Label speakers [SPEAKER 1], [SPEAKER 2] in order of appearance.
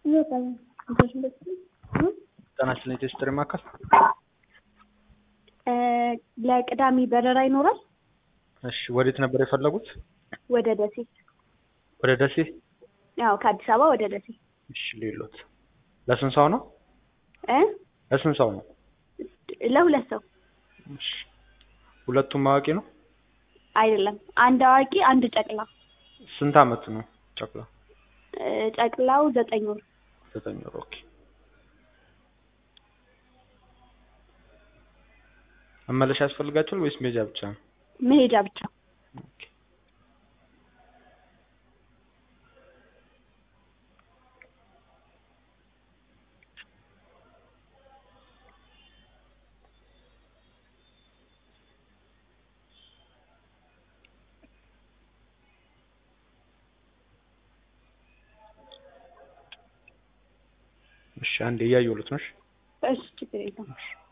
[SPEAKER 1] ጤና ይስጥልኝ ቴስትሪ ማዕከል
[SPEAKER 2] ለቅዳሜ በረራ ይኖራል?
[SPEAKER 1] እሺ ወዴት ነበር የፈለጉት?
[SPEAKER 2] ወደ ደሴ።
[SPEAKER 1] ወደ ደሴ?
[SPEAKER 2] ያው ከአዲስ አበባ ወደ ደሴ።
[SPEAKER 1] እሺ ሌሎት ለስንት ሰው ነው?
[SPEAKER 2] እ
[SPEAKER 1] ለስንት ሰው ነው?
[SPEAKER 2] ለሁለት ሰው
[SPEAKER 1] እሺ ሁለቱም አዋቂ ነው?
[SPEAKER 2] አይደለም፣ አንድ አዋቂ፣ አንድ ጨቅላ።
[SPEAKER 1] ስንት አመት ነው ጨቅላ?
[SPEAKER 2] እ ጨቅላው ዘጠኝ ወር።
[SPEAKER 1] ዘጠኝ ወር ኦኬ። መመለሻ ያስፈልጋቸዋል ወይስ መሄጃ ብቻ ነው?
[SPEAKER 2] መሄጃ ብቻ።
[SPEAKER 1] ኦኬ። እሺ አንዴ እያየሁለት ነው። እሺ
[SPEAKER 2] እሺ ችግር የለም።
[SPEAKER 1] እሺ